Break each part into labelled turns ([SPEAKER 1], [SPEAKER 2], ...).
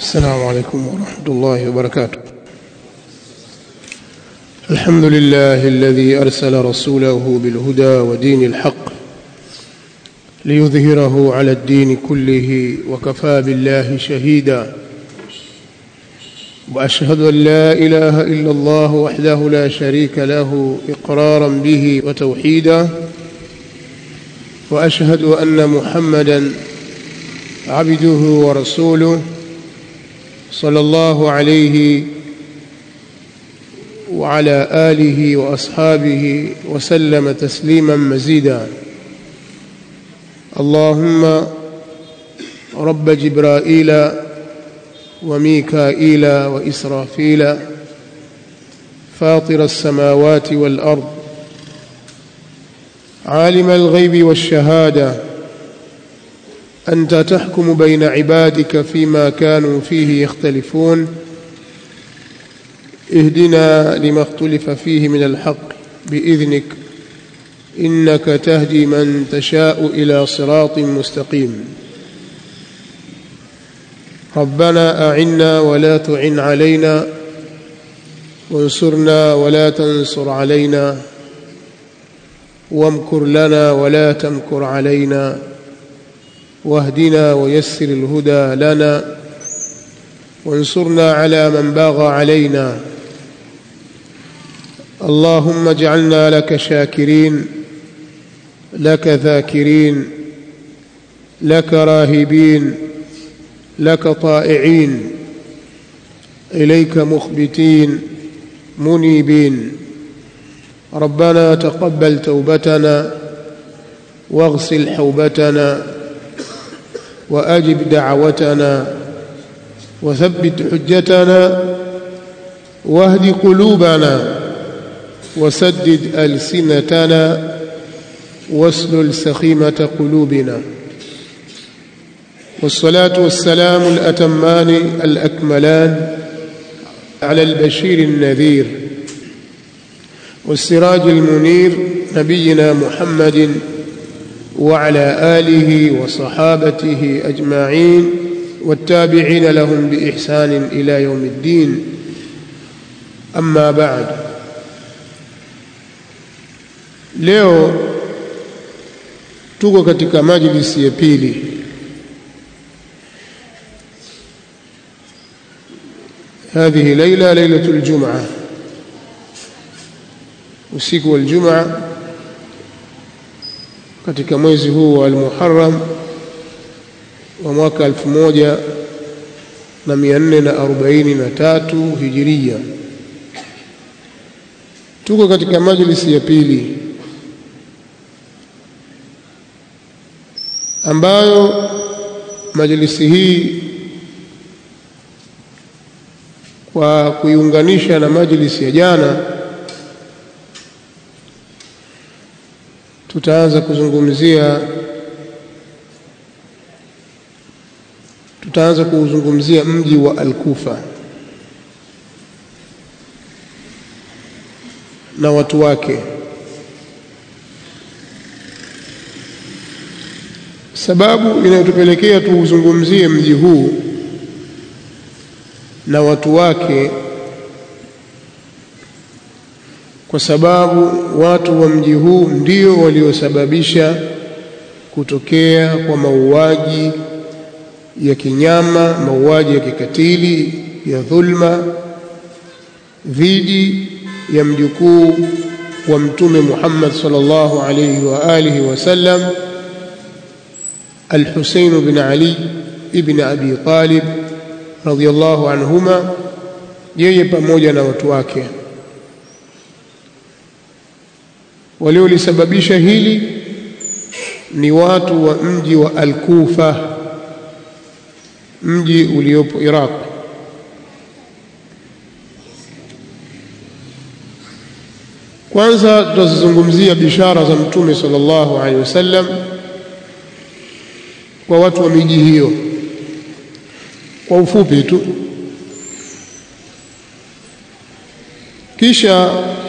[SPEAKER 1] السلام عليكم ورحمة الله وبركاته الحمد لله الذي أرسل رسوله بالهدى ودين الحق ليظهره على الدين كله وكفى بالله شهيدا وأشهد أن لا إله إلا الله وحده لا شريك له إقرارا به وتوحيدا وأشهد أن محمدا عبده ورسوله صلى الله عليه وعلى آله وأصحابه وسلم تسليما مزيدا اللهم رب جبرائيل وميكائيل وإسرافيل فاطر السماوات والأرض عالم الغيب والشهادة أنت تحكم بين عبادك فيما كانوا فيه يختلفون اهدنا لما اختلف فيه من الحق بإذنك إنك تهدي من تشاء إلى صراط مستقيم ربنا أعنا ولا تعن علينا وانصرنا ولا تنصر علينا وامكر لنا ولا تمكر علينا واهدنا ويسر الهدى لنا وانصرنا على من باغى علينا اللهم اجعلنا لك شاكرين لك ذاكرين لك راهبين لك طائعين اليك مخبتين منيبين ربنا تقبل توبتنا واغسل حوبتنا واجب دعوتنا وثبت حجتنا واهد قلوبنا وسدد السنتنا واسلل سخيمه قلوبنا والصلاه والسلام الاتمان الاكملان على البشير النذير والسراج المنير نبينا محمد وعلى اله وصحابته اجمعين والتابعين لهم باحسان الى يوم الدين اما بعد leo tuko katika majlisi ya pili هذه ليلة ليلة الجمعة usiku wa Ijumaa katika mwezi huu wa Al-Muharram wa mwaka 1443 Hijiria. Tuko katika majlisi ya pili ambayo majlisi hii kwa kuiunganisha na majlisi ya jana tutaanza kuzungumzia tutaanza kuuzungumzia mji wa Al-Kufa na watu wake sababu inayotupelekea tuuzungumzie mji huu na watu wake kwa sababu watu wa mji huu ndio waliosababisha kutokea kwa mauaji ya kinyama, mauaji ya kikatili, ya dhulma dhidi ya mjukuu wa Mtume Muhammad sallallahu alayhi wa alihi wasallam Al-Husayn bin Ali ibn Abi Talib radhiyallahu anhuma, yeye pamoja na watu wake waliolisababisha hili ni watu wa mji wa Al-Kufa, mji uliopo Iraq. Kwanza tutazizungumzia bishara za Mtume sallallahu alaihi wasallam kwa watu wa miji hiyo kwa ufupi tu, kisha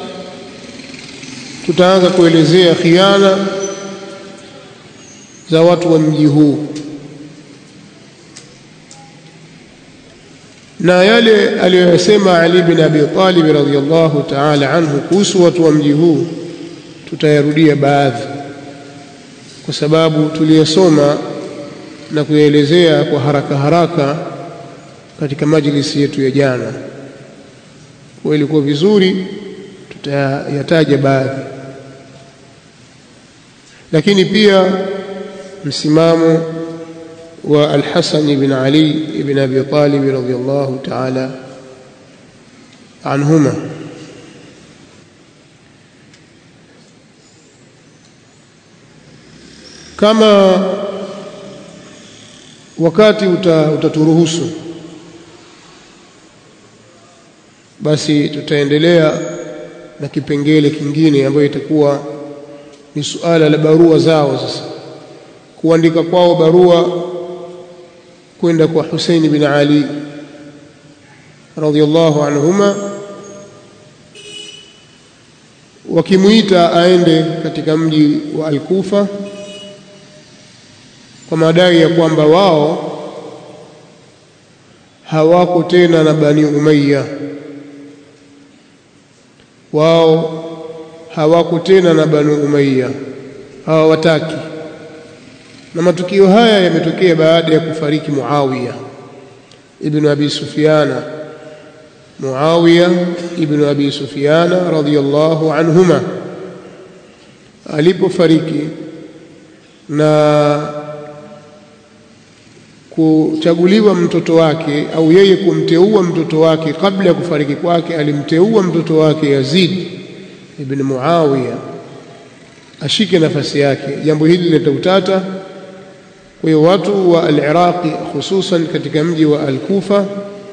[SPEAKER 1] tutaanza kuelezea khiana za watu wa mji huu na yale aliyoyasema Ali bin Abi Talib radhiyallahu ta'ala anhu kuhusu watu wa mji huu tutayarudia baadhi kwa sababu tuliyasoma na kuyaelezea kwa haraka haraka katika majlisi yetu ya jana. Kwa ilikuwa vizuri tutayataja baadhi, lakini pia msimamo wa Al-Hasan ibn Ali ibn Abi Talib radhiyallahu ta'ala anhuma kama wakati uta, utaturuhusu basi tutaendelea na kipengele kingine ambayo itakuwa ni suala la barua zao sasa kuandika kwao barua kwenda kwa Hussein bin Ali radhiyallahu anhuma wakimuita aende katika mji wa Al-Kufa kwa madai ya kwamba wao hawako tena na Bani Umayya, wao hawako tena na Bani Umayya, hawawataki. Na matukio haya yametokea baada ya kufariki Muawiya ibn Abi Sufyana, Muawiya ibn Abi Sufyana radhiyallahu anhuma alipofariki na kuchaguliwa mtoto wake au yeye kumteua mtoto wake kabla ya kufariki kwake alimteua mtoto wake Yazid ibn Muawiya ashike nafasi yake jambo hili lileta utata kwa hiyo watu wa al-Iraqi hususan katika mji wa al-Kufa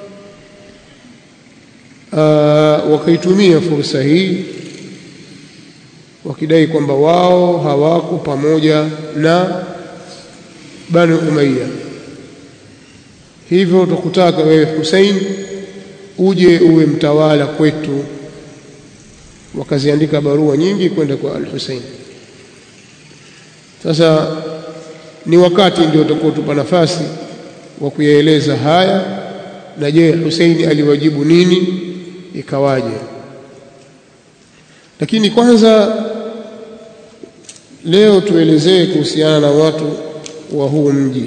[SPEAKER 1] wakaitumia fursa hii wakidai kwamba wao hawako pamoja na Bani Umayya hivyo tukutaka wewe Hussein uje uwe mtawala kwetu wakaziandika barua nyingi kwenda kwa al-Hussein sasa ni wakati ndio utakuwa tupa nafasi wa kuyaeleza haya na je Hussein aliwajibu nini ikawaje lakini kwanza leo tuelezee kuhusiana na watu wa huu mji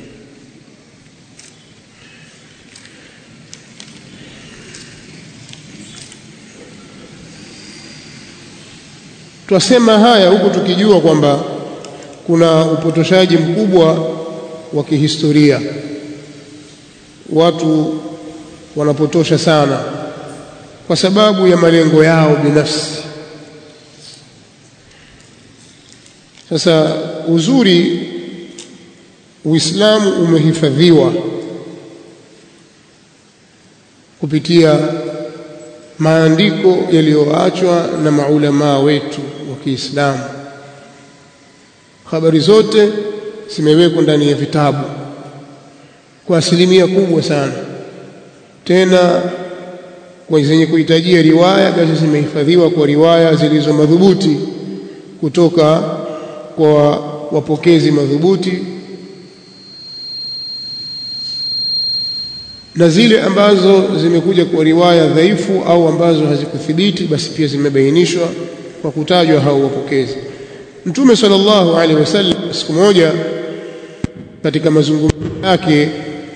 [SPEAKER 1] Twasema haya huku tukijua kwamba kuna upotoshaji mkubwa wa kihistoria. Watu wanapotosha sana kwa sababu ya malengo yao binafsi. Sasa uzuri, Uislamu umehifadhiwa kupitia maandiko yaliyoachwa na maulamaa wetu wa Kiislamu. Habari zote zimewekwa ndani ya vitabu kwa asilimia kubwa sana, tena kwa zenye kuhitajia riwaya, basi zimehifadhiwa kwa riwaya zilizo madhubuti kutoka kwa wapokezi madhubuti na zile ambazo zimekuja kwa riwaya dhaifu au ambazo hazikuthibiti basi pia zimebainishwa kwa kutajwa hao wapokezi. Mtume sallallahu alaihi wasallam siku moja katika mazungumzo yake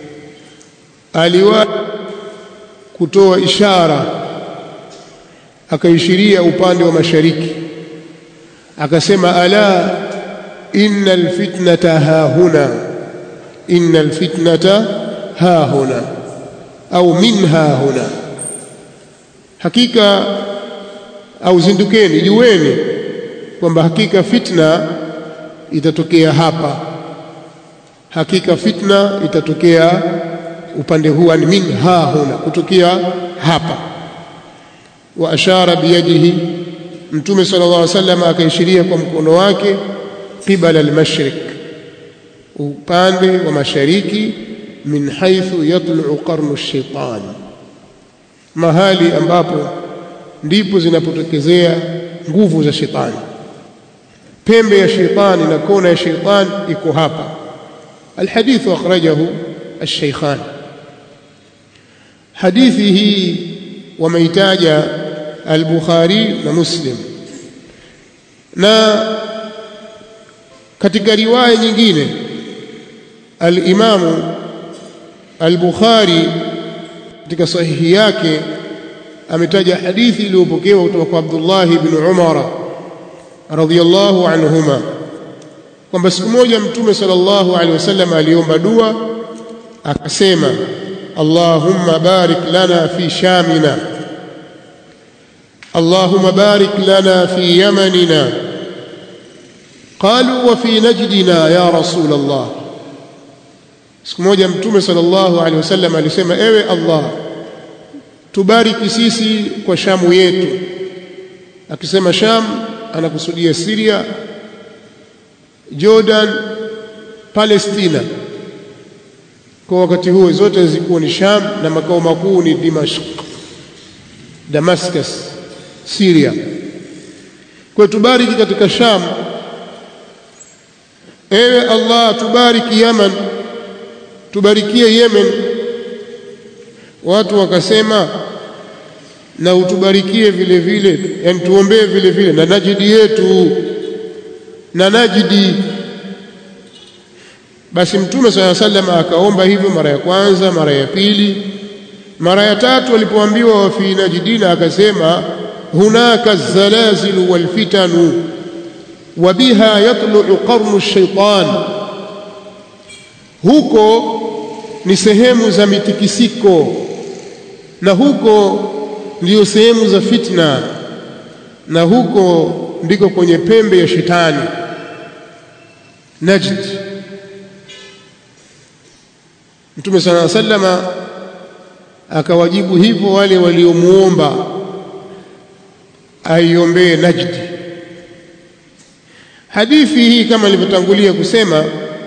[SPEAKER 1] aliwa kutoa ishara, akaishiria upande wa mashariki, akasema ala inna alfitnata hahuna, inna alfitnata hahuna au minha huna, hakika au zindukeni, jueni kwamba hakika fitna itatokea hapa, hakika fitna itatokea upande huu, ni minha huna, kutokea hapa. Wa ashara biyadihi, Mtume sallallahu alaihi wasallam akaishiria kwa mkono wake qibala al-mashriq, upande wa mashariki min haithu yatlu'u qarnu shaitan, mahali ambapo ndipo zinapotokezea nguvu za shetani. Pembe ya shetani na kona ya shetani iko hapa. Alhadithu akhrajahu alshaykhan. hadithi hii wameitaja al-Bukhari na Muslim na katika riwaya nyingine al-Imamu al-Bukhari katika sahihi yake ametaja hadithi iliyopokewa kutoka kwa Abdullah ibn Umar radhiyallahu anhuma kwamba siku moja mtume sallallahu alaihi wasallam aliomba dua akasema Allahumma barik lana fi shamina Allahumma barik lana fi yamanina qalu wa fi najdina ya rasul Allah siku moja mtume sallallahu alaihi wasallam alisema ewe Allah tubariki sisi kwa shamu yetu akisema sham anakusudia Syria Jordan Palestina kwa wakati huo zote zilikuwa ni Sham na makao makuu ni Dimashq Damascus Syria kwa tubariki katika Sham ewe Allah tubariki Yaman tubarikie Yemen watu wakasema na utubarikie vile vile yani tuombee vile vile na Najidi yetu na Najidi basi mtume swalla sallam akaomba hivyo mara ya kwanza mara ya pili mara ya tatu alipoambiwa wa fi najdina akasema hunaka zalazilu wal fitanu wa biha yatlu'u qarnu ash-shaytan huko ni sehemu za mitikisiko na huko ndiyo sehemu za fitna na huko ndiko kwenye pembe ya shetani Najd Mtume sana sallama akawajibu hivyo wale waliomuomba aiombee Najd hadithi hii kama nilivyotangulia kusema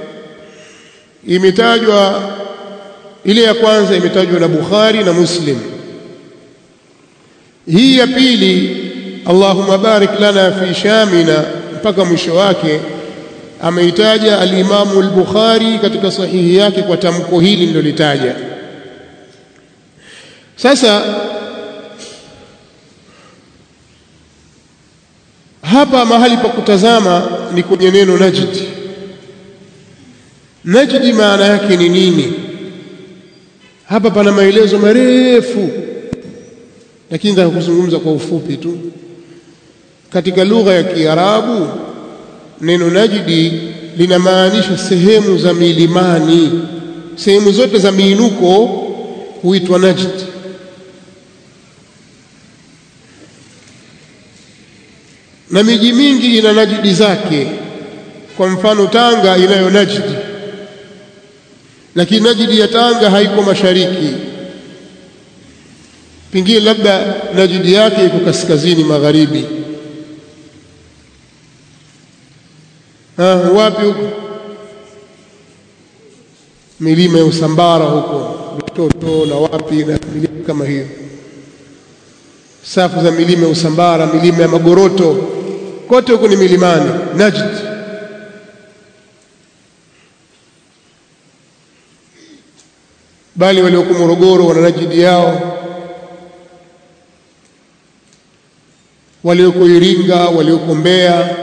[SPEAKER 1] imetajwa ile ya kwanza imetajwa na Bukhari na Muslim hii ya pili Allahumma barik lana fi shamina mpaka mwisho wake ameitaja al-Imamu al-Bukhari katika sahihi yake kwa tamko hili nilolitaja sasa hapa mahali pa kutazama ni kwenye neno Najd Najd maana yake ni nini hapa pana maelezo marefu lakini nataka kuzungumza kwa ufupi tu katika lugha ya Kiarabu neno Najdi linamaanisha sehemu za milimani sehemu zote za miinuko huitwa Najd na miji mingi ina najidi zake kwa mfano Tanga inayo Najdi lakini Najdi ya Tanga haiko mashariki pengine labda Najdi yake iko kaskazini magharibi ha, wapi huko milima ya Usambara huko Mtoto na wapi na milima kama hiyo safu za milima ya Usambara milima ya Magoroto kote huko ni milimani Najd bali walioko Morogoro wana Najdi yao walioko Iringa walioko Mbeya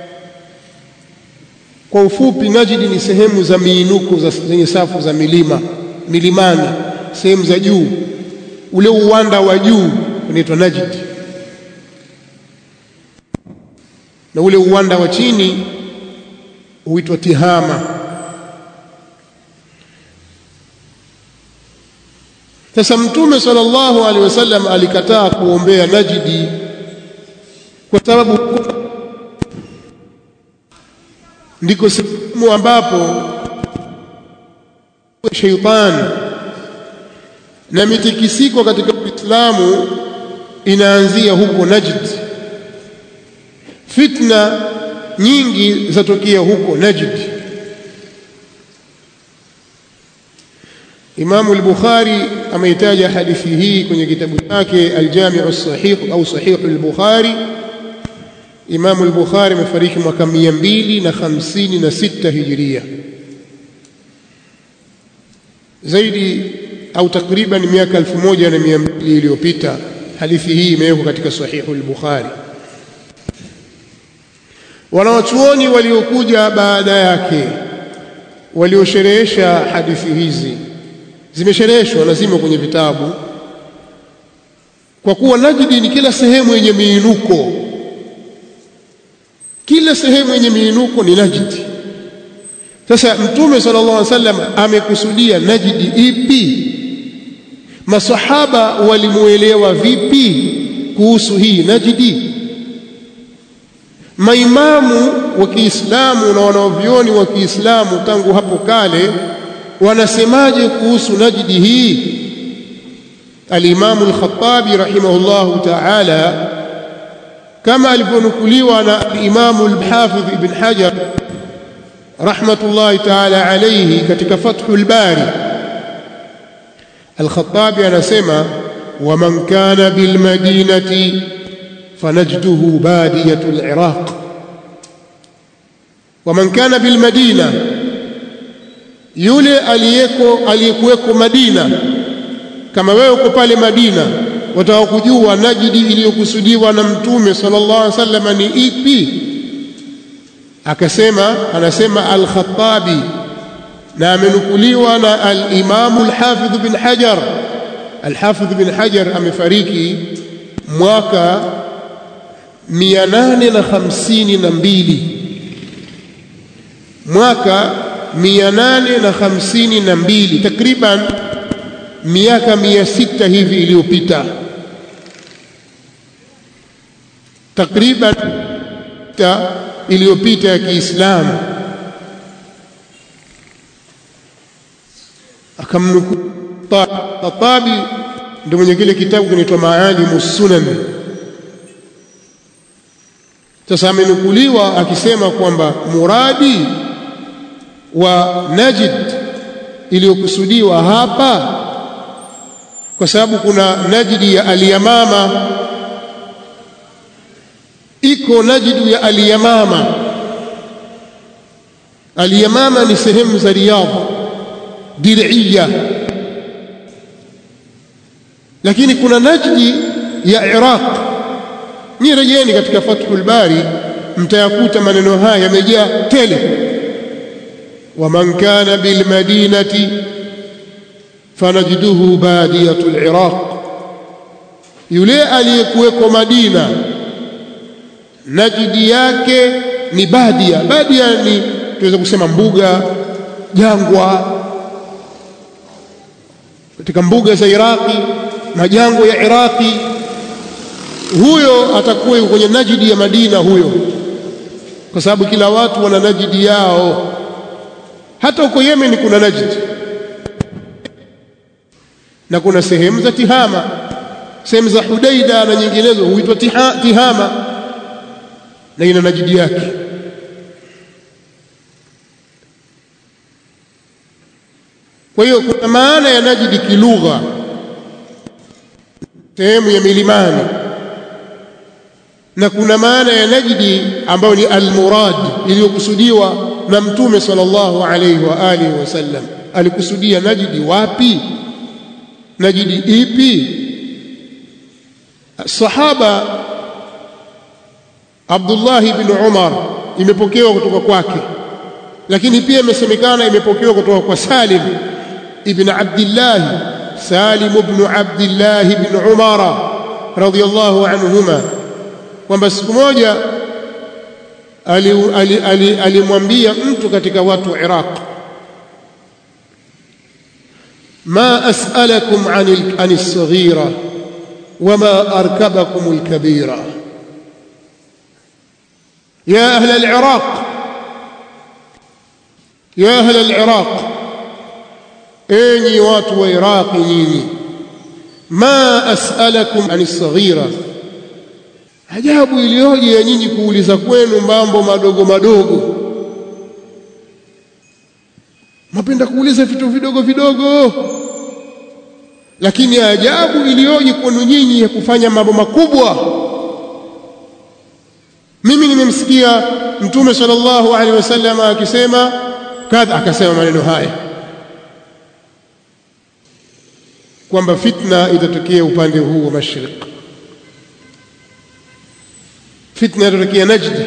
[SPEAKER 1] kwa ufupi Najdi ni sehemu za miinuko za zenye safu za milima milimani sehemu za juu ule uwanda wa juu unaitwa Najd na ule uwanda wa chini huitwa Tihama sasa mtume sallallahu alaihi wasallam alikataa kuombea Najdi kwa sababu ndiko sehemu ambapo sheitani na mitikisiko katika Uislamu inaanzia huko Najd. Fitna nyingi zatokea huko Najd. Imamu al-Bukhari ameitaja hadithi hii kwenye kitabu chake Al-Jami' as-Sahih au Sahih al-Bukhari. Imamu al-Bukhari amefariki mwaka 256 Hijiria. Zaidi au takriban miaka elfu moja na mia mbili iliyopita. Hadithi hii imewekwa katika Sahihu al-Bukhari. Wanawachuoni waliokuja baada yake waliosherehesha hadithi hizi zimeshereheshwa na zimo kwenye vitabu, kwa kuwa Najdi ni kila sehemu yenye miinuko, kila sehemu yenye miinuko ni Najdi. Sasa Mtume sallallahu alaihi wasallam amekusudia Najdi ipi? Masahaba walimuelewa vipi kuhusu hii Najdi? Maimamu wa Kiislamu na wanaovyoni wa Kiislamu tangu hapo kale wanasemaje kuhusu Najdi hii? Alimamu Al-Khattabi rahimahullahu ta'ala, kama alivyonukuliwa na Alimamu Al-Hafidh Ibn Hajar rahmatullahi ta'ala alayhi katika Fathul Bari, Al-Khattabi anasema waman kana bilmadinati fanajduhu badiyatu al-Iraq, waman kana bilmadina yule aliyeko aliyekuweko Madina, kama wewe uko pale Madina, wataka kujua Najdi iliyokusudiwa na Mtume sallallahu alaihi wasallam ni ipi? Akasema, anasema Al-Khattabi na amenukuliwa na al-Imamu al-Hafidh bin Hajar. Al-Hafidh bin Hajar amefariki mwaka 852 mwaka mia nane na hamsini na mbili takriban miaka mia sita hivi iliyopita, takriban iliyopita ya Kiislamu. Akamnukuu Tatabi, ndio mwenye kile kitabu kinaitwa Maalimu Sunan. Sasa amenukuliwa akisema kwamba muradi wa Najd iliyokusudiwa hapa, kwa sababu kuna Najdi ya Al-Yamama, iko Najdi ya Al-Yamama. Al-Yamama ni sehemu za Riyadh Dir'iyya, lakini kuna Najdi ya Iraq. Ni rejeni katika Fathul Bari, mtayakuta maneno haya yamejaa tele waman kana bilmadinati fanajduhu badiyatu liraq, yule aliyekuweko Madina Najdi yake ni badia. Badia ni tunaweza kusema mbuga, jangwa, katika mbuga za Iraqi, majangwa ya Iraqi. Huyo atakuwa yuko kwenye Najdi ya Madina huyo, kwa sababu kila watu wana Najdi yao hata huko Yemen kuna Najd na kuna sehemu za Tihama, sehemu za Hudaida na nyinginezo huitwa Tihama na ina Najdi yake. Kwa hiyo kuna maana ya Najdi kilugha, sehemu ya milimani, na kuna maana ya Najdi ambayo ni almurad iliyokusudiwa na Mtume sallallahu alayhi wa alihi wasallam. Alikusudia Najdi wapi? Najdi ipi? Sahaba Abdullah ibn Umar imepokewa kutoka kwake, lakini pia imesemekana imepokewa kutoka kwa Salim ibn Abdillah, Salim ibn Abdillah ibn Umara radhiyallahu anhuma, kwamba siku moja alimwambia mtu katika watu wa Iraq, ma as'alakum an as-saghira wama arkabakum al-kabira ya ahla al-Iraq ya ahla al-Iraq, enyi watu wa Iraqi nyinyi, ma as'alakum an as-saghira Ajabu iliyoje ya nyinyi kuuliza kwenu mambo madogo madogo, mapenda kuuliza vitu vidogo vidogo, lakini ajabu iliyoje kwenu nyinyi ya kufanya mambo makubwa. Mimi nimemsikia Mtume sallallahu alaihi wasallam akisema kadha, akasema maneno haya kwamba fitna itatokea upande huu wa mashriq fitna itatokea Najd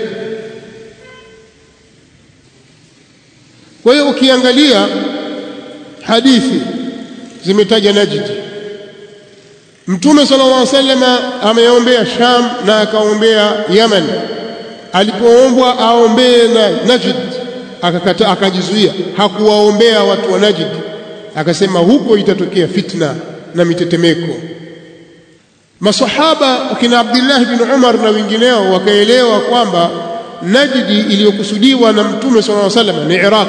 [SPEAKER 1] kwa hiyo ukiangalia hadithi zimetaja Najd Mtume sallallahu alaihi wasallam ameombea Sham na akaombea Yaman alipoombwa aombee na Najd akakata akajizuia hakuwaombea watu wa Najd akasema huko itatokea fitna na mitetemeko masahaba akina Abdullah bin Umar na wengineo wakaelewa kwamba Najdi iliyokusudiwa na Mtume sallallahu alaihi wasallam ni Iraq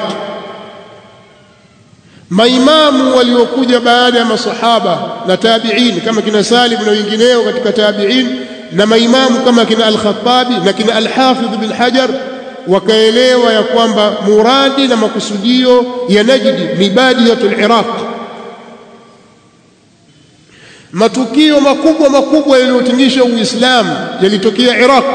[SPEAKER 1] maimamu waliokuja baada ya masahaba na tabi'in kama kina Salim na wengineo katika tabi'in na maimamu kama kina Al-Khattabi na kina Al-Hafidh bin Hajar wakaelewa ya kwamba muradi na makusudio ya Najdi ni badiyatul Iraq matukio makubwa makubwa yaliyotingisha Uislamu yalitokea Iraq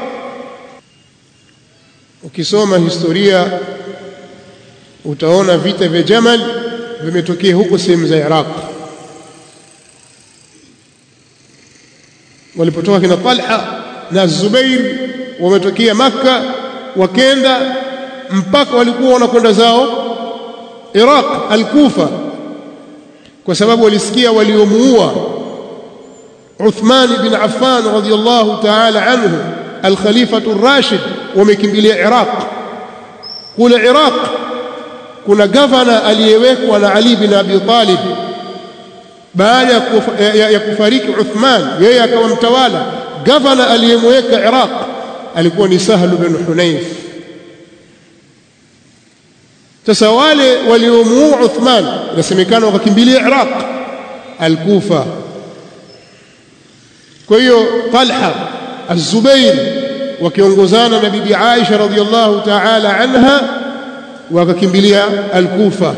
[SPEAKER 1] ukisoma historia utaona vita vya Jamal vimetokea huko sehemu za Iraq walipotoka kina Talha na Zubair wametokea Makka wakenda mpaka walikuwa wanakwenda zao Iraq al-Kufa kwa sababu walisikia waliomuua Uthman bin Affan radhiyallahu ta'ala anhu al-Khalifatu ar-Rashid wamekimbilia Iraq kule Iraq kuna gavana aliyewekwa na Ali bin Abi Talib baada ya, kufa, ya, ya kufariki Uthman yeye akawa mtawala gavana aliyemweka Iraq alikuwa ni Sahl bin Hunayf sasa wale waliomuua Uthman inasemekana wakakimbilia Iraq al-Kufa kwa hiyo Talha Az-Zubair wakiongozana na bibi Aisha radhiyallahu ta'ala anha wakakimbilia al-Kufa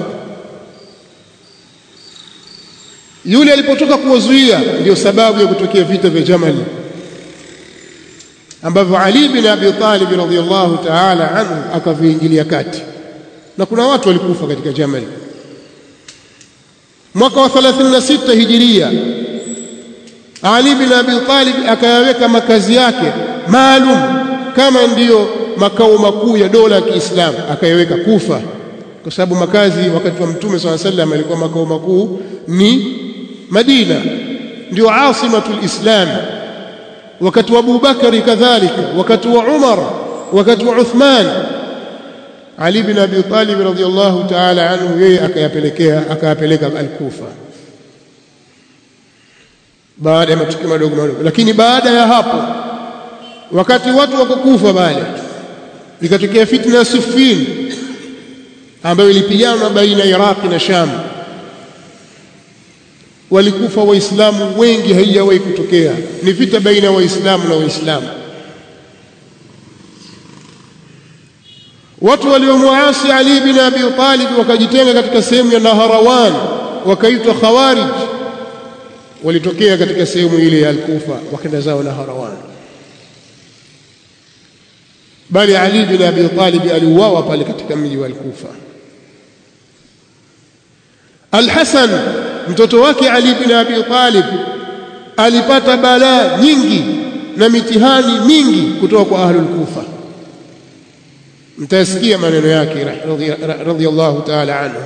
[SPEAKER 1] yule alipotoka kuwazuia ndio sababu ya kutokea vita vya Jamal ambavyo Ali bin Abi Talib radhiyallahu ta'ala anhu akaviingilia kati na kuna watu walikufa katika Jamal mwaka wa 36 hijiria Ali bin Abi Talib akayaweka makazi yake maalum kama ndiyo makao makuu ya dola ya Kiislamu akayaweka Kufa kwa sababu makazi wakati wa Mtume swalla sallam alikuwa makao makuu ni Madina ndio asimatul Islam wakati wa Abu Bakari kadhalika wakati wa Umar wakati wa Uthman Ali bin Abi Talib radhiyallahu ta'ala anhu yeye akayapelekea akayapeleka al-Kufa baada ya matukio madogo madogo lakini baada ya hapo wakati watu wako Kufa pale ikatokea fitna ya Siffin ambayo ilipigana baina ya Iraq na Sham walikufa waislamu wengi haijawahi kutokea ni vita baina ya waislamu na waislamu watu waliomuasi Ali bin Abi Talib wakajitenga katika sehemu ya Naharawan wakaitwa Khawarij walitokea katika sehemu ile ya Al-Kufa wakaenda zao Naharawan bali Ali bin Abi Talib aliuawa pale katika mji wa Al-Kufa Al-Hasan mtoto wake Ali bin Abi Talib alipata balaa nyingi na mitihani mingi kutoka kwa ahlul Kufa mtasikia maneno yake radhiyallahu ta'ala anhu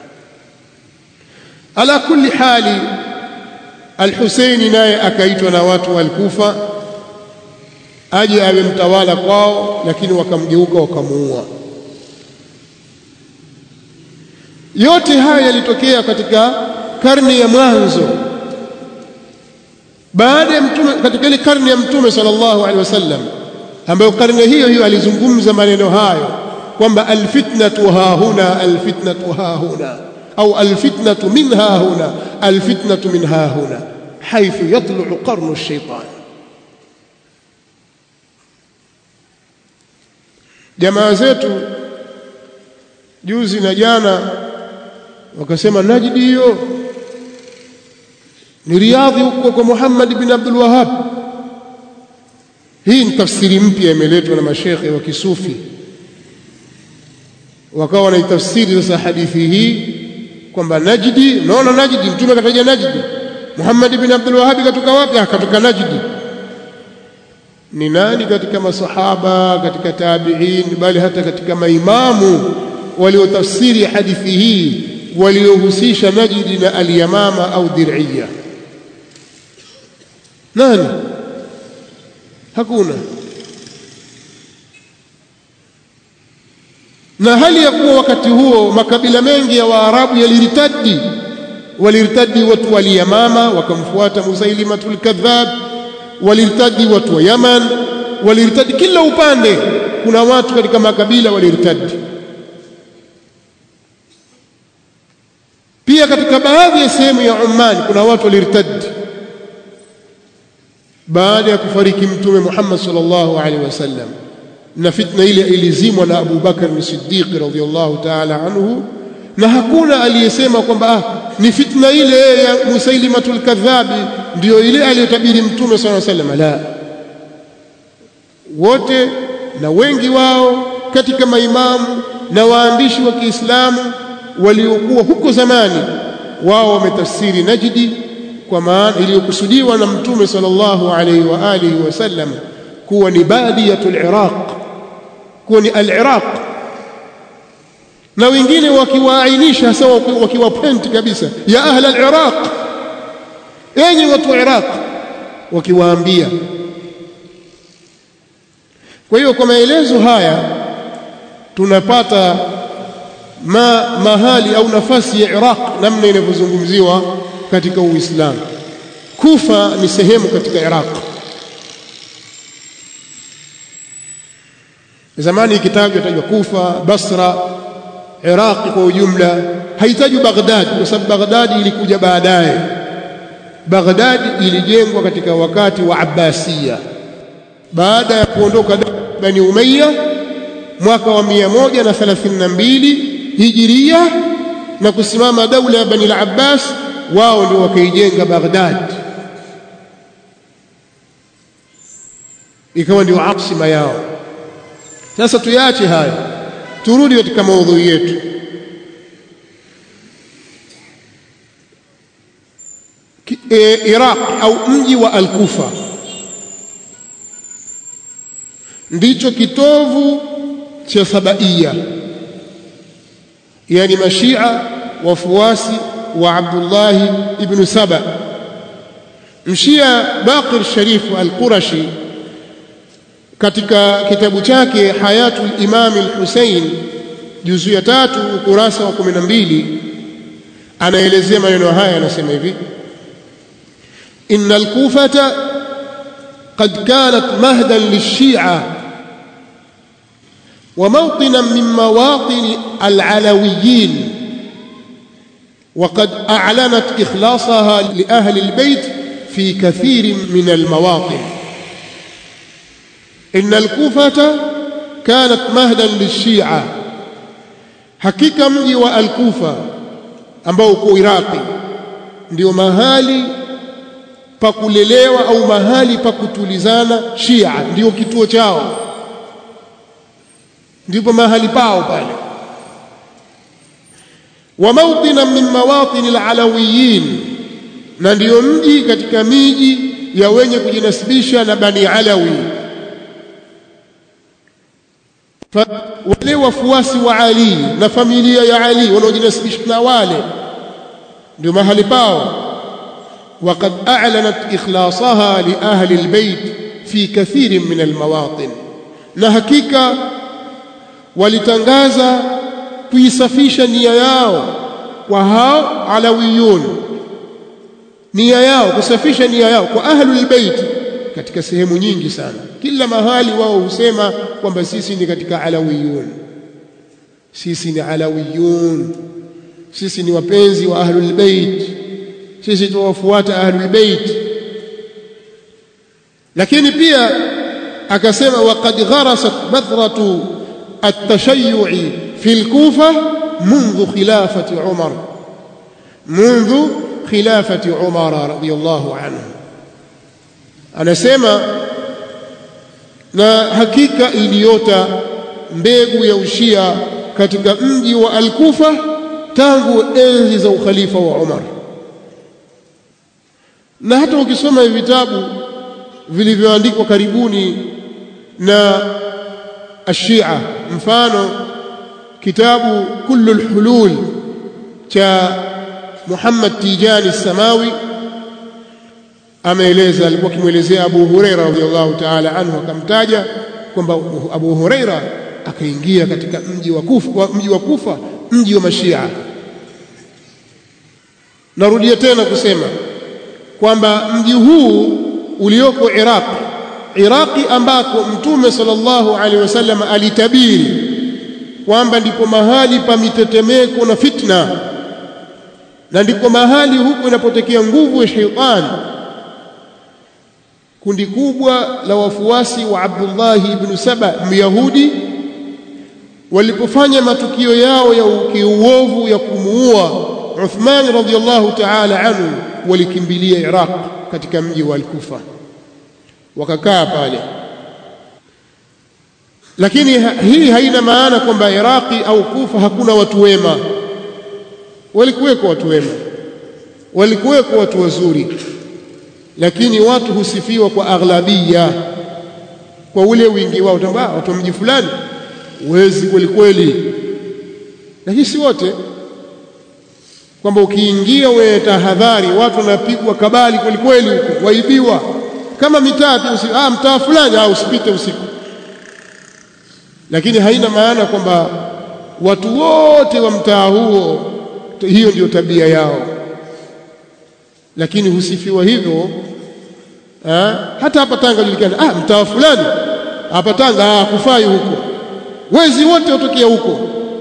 [SPEAKER 1] ala kulli hali al-Husaini naye akaitwa na watu wa al-Kufa aje awe mtawala kwao lakini wakamgeuka wakamuua yote haya yalitokea katika karne ya mwanzo baada ya mtume katika ile karne ya mtume sallallahu alaihi wasallam ambayo karne hiyo hiyo alizungumza maneno hayo kwamba alfitnatu hahuna alfitnatu hahuna au alfitnatu min hahuna alfitnatu min hahuna haithu yatlu qarnu ash-shaytan jamaa zetu juzi na jana wakasema Najdi hiyo ni riadhi huko kwa Muhammad bin Abdul Wahhab hii ni tafsiri mpya imeletwa na mashekhe wa kisufi wakawa wanaitafsiri sasa hadithi hii kwamba Najdi unaona Najdi mtume akataja Najdi Muhammad ibn Abdul Wahhab katoka wapi akatoka Najdi ni nani katika masahaba katika tabi'in bali hata katika maimamu waliotafsiri hadithi hii waliohusisha Najdi na al-Yamama au Dir'iyya nani hakuna na hali ya kuwa wakati huo makabila mengi ya Waarabu yaliritadi waliritadi watu wa Yamama wakamfuata Musailimatul Kadhab waliritadi watu wa Yaman waliritadi kila upande kuna watu katika makabila waliritadi pia katika baadhi ya sehemu ya Oman kuna watu waliritadi baada ya kufariki mtume Muhammad sallallahu alaihi wasallam na fitna ile ilizimwa na Abu Bakar as-Siddiq radhiyallahu ta'ala anhu na hakuna aliyesema kwamba ah, ni fitna ile ya Musailimatul Kadhabi ndiyo ile aliyotabiri mtume sallallahu alaihi wasallam la wote na wengi wao katika maimamu na waandishi wa Kiislamu waliokuwa huko zamani wao wametafsiri Najdi kwa maana iliyokusudiwa na mtume sallallahu alaihi wa alihi wasallam kuwa ni badiyatul Iraq kuwa ni al-Iraq na wengine wakiwaainisha hasa wakiwa point kabisa ya ahla al-Iraq enyi watu wa Iraq wakiwaambia kwa hiyo kwa maelezo haya tunapata ma mahali au nafasi ya Iraq namna inavyozungumziwa katika Uislamu Kufa ni sehemu katika Iraq zamani ikitajwa tajwa Kufa Basra Iraq kwa ujumla haitajwi Baghdad kwa sababu Baghdad ilikuja baadaye Baghdad ilijengwa katika wakati wa Abbasiya baada ya kuondoka Bani Umayya mwaka wa 132 Hijiria na kusimama daula ya Bani al-Abbas wao ndio wakaijenga Baghdad ikawa ndio aksima yao sasa tuyache haya turudi katika maudhui yetu e, Iraq au mji wa Al-Kufa ndicho kitovu cha Sabaia yani mashia wafuasi wa Abdullah ibn Saba mshia Baqir Sharif al-Qurashi katika kitabu chake Hayatul Imam al-Hussein juzu ya tatu ukurasa wa 12 anaelezea maneno haya anasema hivi innal kufata qad kanat mahdan lish-shi'a وموطنا من مواطن العلويين وقد أعلنت إخلاصها لأهل البيت في كثير من المواطن إن الكوفة كانت مهدا للشيعة حقيقة mji wa Al-Kufa ambao uko Iraqi ndio mahali pa kulelewa au mahali pa kutulizana Shia ndio kituo chao ndipo mahali pao pale wa mawtina min mawatin alalawiyin na ndiyo mji katika miji ya wenye kujinasibisha na bani alawi wale wafuasi wa Ali na familia ya Ali wanaojinasibisha na wale ndio mahali pao وقد أعلنت إخلاصها لأهل البيت في كثير من المواطن na hakika walitangaza kuisafisha nia yao kwa hao alawiyun nia yao kusafisha nia yao kwa ahlul bait katika sehemu nyingi sana kila mahali wao husema kwamba sisi ni katika alawiyun sisi ni alawiyun sisi ni wapenzi wa ahlul bait sisi tuwafuata ahlul bait lakini pia akasema waqad gharasat badhratu التشيع في الكوفة منذ خلافة عمر منذ خلافة عمر رضي الله عنه anasema na hakika iliota mbegu ya ushia katika mji wa Al-Kufa tangu enzi za ukhalifa wa Umar na hata ukisoma hivi vitabu vilivyoandikwa karibuni na ashia mfano kitabu kullu alhulul cha Muhammad Tijani Samawi ameeleza alikuwa akimwelezea Abu Huraira radhiallahu ta'ala anhu akamtaja kwamba Abu Huraira akaingia katika mji wa Kufa mji wa Kufa mji wa Mashia narudia tena kusema kwamba mji huu ulioko Iraq Iraqi ambako Mtume sallallahu alaihi wasallam alitabiri kwamba ndipo mahali pa mitetemeko na fitna na ndipo mahali huko inapotokea nguvu ya sheitani kundi kubwa la wafuasi wa Abdullah ibn Saba Myahudi walipofanya matukio yao ya kiuovu ya kumuua Uthman radhiyallahu ta'ala anhu walikimbilia Iraq katika mji wa Al-Kufa wakakaa pale lakini ha, hii haina maana kwamba Iraqi au Kufa hakuna watu wema walikuweko watu wema walikuweko watu wazuri lakini watu husifiwa kwa aghlabia kwa ule wingi wao tamba watu wa mji fulani wezi kweli kweli lakini si wote kwamba ukiingia wewe tahadhari watu wanapigwa kabali kweli kweli huko waibiwa kama mitaa tu ah mtaa fulani au usipite usiku lakini haina maana kwamba watu wote wa mtaa huo hiyo ndio tabia yao lakini husifiwa hivyo ha? hata hapa Tanga julikana ah mtaa fulani hapa Tanga ah kufai huko wezi wote watokea huko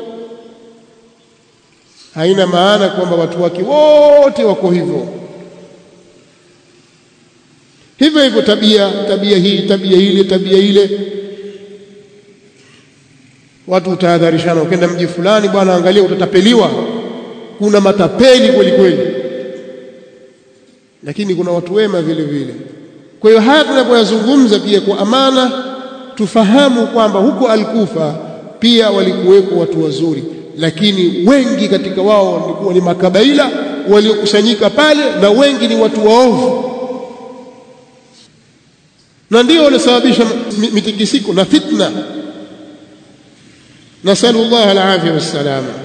[SPEAKER 1] haina maana kwamba watu wake wote wako hivyo hivyo hivyo tabia tabia hii tabia ile tabia ile watu utahadharishana ukenda mji fulani bwana angalia utatapeliwa kuna matapeli kweli kweli lakini kuna watu wema vile vile kwa hiyo haya tunapoyazungumza pia kwa amana tufahamu kwamba huko Al-Kufa pia walikuweko watu wazuri lakini wengi katika wao walikuwa ni makabaila waliokusanyika pale na wengi ni watu waovu na ndio walisababisha mitikisiko na fitna nasallallahu alafia wassalama